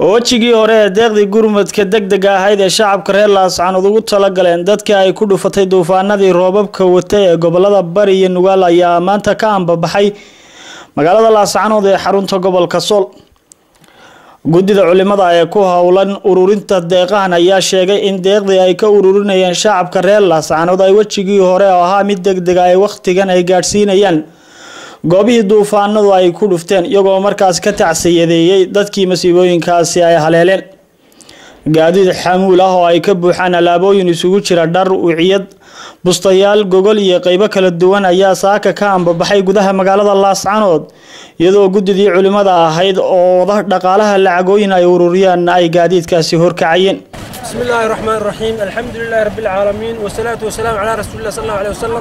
wejigii hore ee deeqdii gurmadka degdega ahayd ee shacabka reer laascanood ugu talagaleen dadkii ay ku dhufatay duufaanadii roobabka watay ee gobolada bari iyo nugaal ayaa maanta ka ambabaxay magaalada laascanood ee xarunta gobolka sool guddida culimada ee ku howlan ururinta deeqahan ayaa sheegay in deeqdii ay ka ururinayeen shacabka reer laascanood ay wejigii hore oo ahaa mid degdega ay wakhtigan ay gaadhsiinayaan goobihii duufaanadu ay ku dhufteen iyagoo markaas ka tacsiyadeeyey dadkii masiibooyinkaasi ay haleeleen gaadiid xamuul ah oo ay ka buuxaan alaabooyin isugu jira dhar wiciyad bustayaal gogol iyo qeybo kala duwan ayaa saaka ka ambabaxay gudaha magaalada laascanood iyadoo guddidii culimada ahayd oo dhaqaalaha lacagooyin ay ururiyaan ay gaadiidkaasi horkacayeen بسم الله الرحمن الرحيم الحمد لله رب العالمين والصلاة والسلام على رسول الله صلى الله عليه وسلم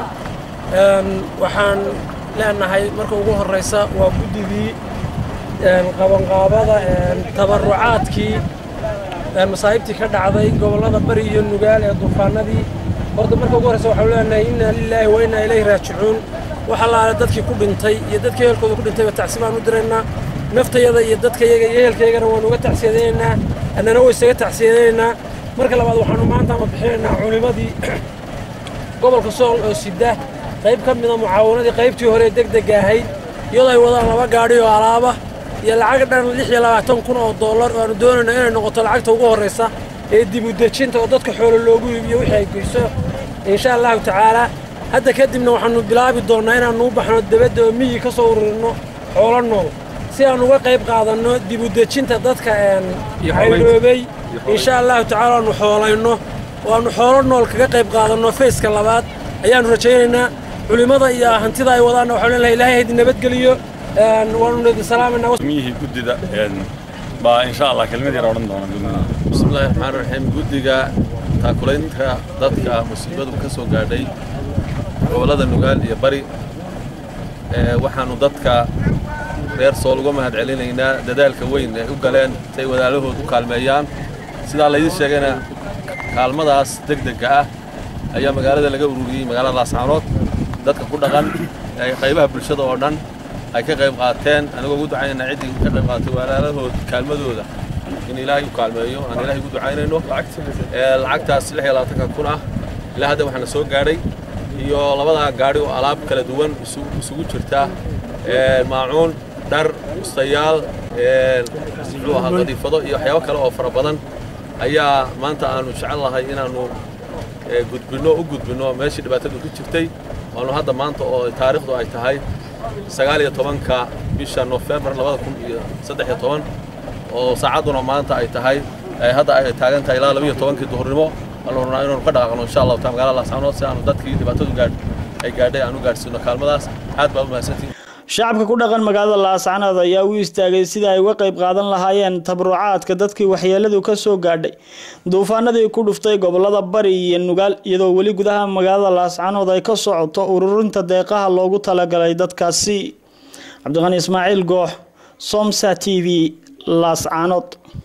waxaan leenahay marka ugu horeysa waa guddigii qabanqaabada tabarucaadkii masaa'ibtii ka dhacday gobollada bari iyo nugaal ee duufaanadii horta marka ugu horeysa waxaan leenahay inna lilaahi wa inna ilayhi raajicuun waxa laala dadkii ku dhintay iyo dadka ehelkooda ku dhintayba tacsi baan u diraynaa naftayada iyo dadkayaga iyo ehelkaygana waanu uga tacsiyadaynaynaa annana way isaga tacsiyadaynaynaa marka labaad waxaanu maanta ama bixinaynaa culimadii gobolka sool oo sida qayb ka mida mucaawanadii qaybtii hore degdega ahayd iyadoo ay wadaan laba gaadhi oo alaaba iyo lacag dhan lix iyo labaatan kun oo dollar oo aanu doonayna inay noqoto lacagta ugu horraysa ee dib u dejinta oo dadka xoolo loogu iibiyo wixii ay geyso insha allahu tacaalaa hadda kadibna waxaanu bilaabi doonnaa inaannu u baxno debadda oo miyi ka soo ururinno xoolo nool si aan uga qayb qaadanno dib u dejinta dadka cayloobay insha allahu tacaala aanu xoolayno oo aanu xoolo nool kaga qayb qaadanno fayska labaad ayaannu rajaynaynaa culimmada iyo hantida ay wadaanna waxaan leenahay ilaahay haydin nabadgeliyo waanu idin salaamayna miyihii guddida baa insha allah kelmad yar odhan doona guddiga bismillahi raxmaan raxiim guddiga taakulaynta dadka musiibadu ka soo gaadhay gobollada nugaal iyo bari waxaanu dadka reer sool uga mahad celinaynaa dadaalka weyn ee u galeen si ay walaalahood u kaalmeeyaan sidaa laydin sheegayna kaalmadaas degdega ah ayaa magaalada laga ururiyey magaalada laascaanood dadka ku dhaqan qaybaha bulshada oo dhan ay ka qayb qaateen anigoo ugu ducaynayna ciddii ka qayb qaatay walaalahood kaalmadooda in ilaahay u kaalmeeyo aan ilaahay ugu ducaynayno lacagtaas lix iyo labaatanka kun ah ilaa hadda waxaana soo gaadhay iyo labadaa gaadhi oo alaab kala duwan isugu jirta maacuun dhar bustayaal muxuu ahaa qadiifado iyo waxyaabo kale oo fara badan ayaa maanta aanu jecel lahay inaannu gudbinno u gudbinno meeshii dhibaatadu ku jirtay waanu hadda maanta oo taariikhdu ay tahay sagaal iyo tobanka bisha nofembar labada kun iyo saddex iyo toban oo saacadduna maanta ay tahay hadda ay taagan tahay ilaa laba iyo tobankii duhurnimo waanu rabnaa inaanu ka dhaqaaqno insha allahu taala magaalada laascaanood si aanu dadkii dhibaatadu gaadh ay gaadhay aan u gaadhsiino kaalmadaas aad baa u mahadsantihin shacabka ku dhaqan magaalada laascanood ayaa u istaagay sida ay uga qayb qaadan lahaayeen tabrucaadka dadkii waxyeeladu ka soo gaadhay duufaanadii ku dhuftay gobolada bari iyo nugaal iyadoo weli gudaha magaalada laascanood ay ka socoto ururinta deeqaha loogu talagalay dadkaasi cabdiqani ismaaciil goox somsa t v laascanood